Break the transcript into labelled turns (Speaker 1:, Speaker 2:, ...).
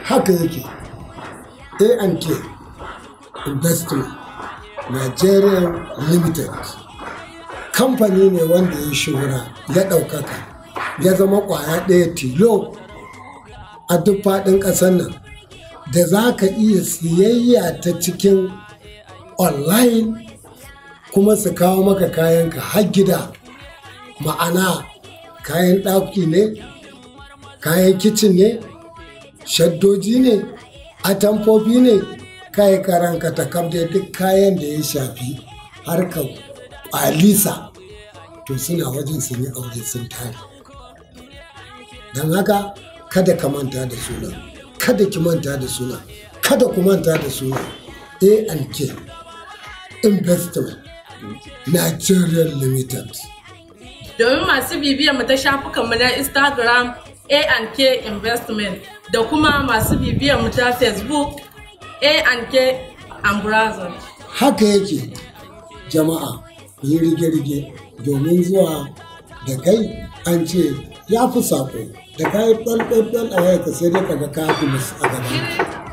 Speaker 1: haka yake A&K Investment Nigeria Limited kamfani ne wanda ya shura ya ɗaukaka ya zama ƙwaya ɗaya tilo a duk faɗin ƙasar nan da za ka iya siyayya ta cikin online kuma su kawo maka kayanka har gida ma'ana kayan ɗaki ne kayan kicin ne shaddoji ne atamfofi ne kayi karanka ta da duk kayan da ya shafi harkar kwalisa to suna wajen sun yi aure sun tare don haka kada ka manta da suna kada ki manta da suna kada ku manta da suna a&k investment nigeria limited
Speaker 2: domin masu bibiyar mu ta shafukanmu na Instagram A&K Investment da kuma masu bibiyar mu ta Facebook A&K and Brothers.
Speaker 1: haka yake jama'a ku yi rige-rige domin zuwa da kai an ce ya fi saƙo da kayi ɗan ɗan ɗan a wayarka sai dai kaga ka fi a gaban